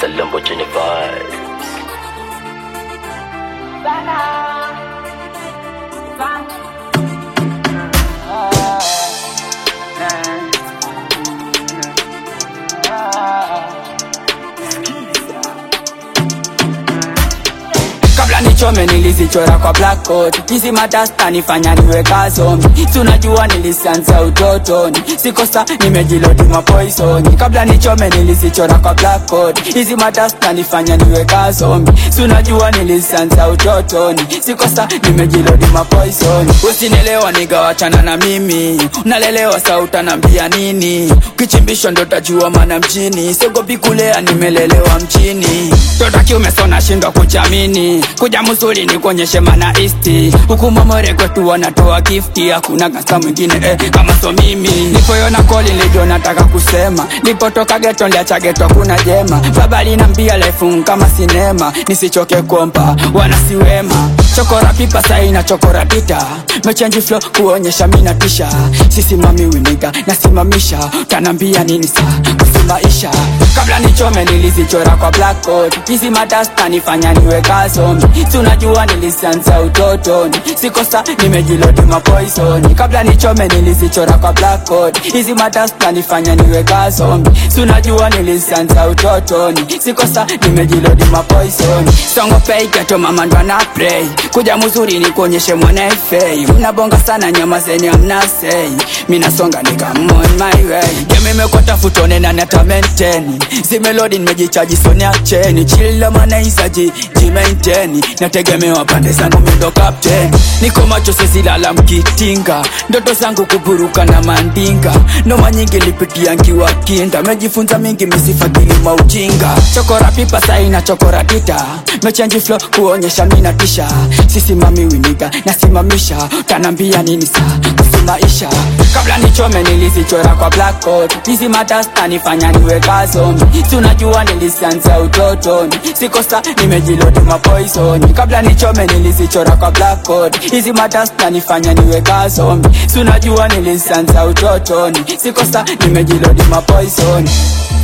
It's a Lamborghini vibe. kabla nichome nilizichora kwa blackboard hizi madasta nifanya niwe kazombi tunajua nilisianza utotoni sikosa nimejilodi mapoisoni kabla nichome nilizichora kwa blackboard hizi madasta nifanya niwe kazombi tunajua nilisianza utotoni sikosa nimejilodi mapoisoni usinelewa nigawachana na mimi unalelewa sa utanambia nini kichimbisho ndo tajua mana mjini sogopi kulea nimelelewa mchini totaki umesona shindwa kuchamini kuja musuli ni kuonyeshe mana isti huku mamore kwetu wanatoa gifti hakuna gasta mwingine eh, kama so mimi nipoyona koli nilijo nataka kusema nipotoka geto liacha geto kuna jema baba linambia lefu kama sinema nisichoke kompa wanasiwema chokora pipa saina chokora pita mechenji flo kuonyesha mina tisha sisimami winiga nasimamisha utanambia nini saa kusimaisha kabla nichome nilizichora kwa blackboard hizi madasta nifanya niwe kazombi tunajua nilisianza utotoni sikosa nimejilodi mapoisoni kabla nichome nilizichora kwa blackboard hizi madasta nifanya niwe kazombi tunajua nilisianza utotoni sikosa nimejilodi mapoisoni songo pei geto mama ndo ana play kuja muzuri ni kuonyeshe mwana fei mnabonga sana nyama zeni amnasei minasonga nikamon my way gemimekota futone na nata maintain zimelodi nimejichaji soni acheni chila manaizaji jimainteni nategemewa pande zangu mindo captain niko macho sesilala mkitinga ndoto zangu kuburuka na mandinga noma nyingi lipitia nkiwa kinda mejifunza mingi misifadhili maujinga chokora pipa saina chokora tita mechenji flo kuonyesha mina tisha sisimami winiga nasimamisha utanambia nini saa kusimaisha kabla nichome nilizichora kwa blackboard hizi madasta nifanya niwe kazombi tunajua nilisianza utotoni sikosa nimejilodi mapoisoni kabla nichome nilizichora kwa blackboard hizi madasta nifanya niwe kazombi tunajua nilisianza utotoni sikosa nimejilodi mapoisoni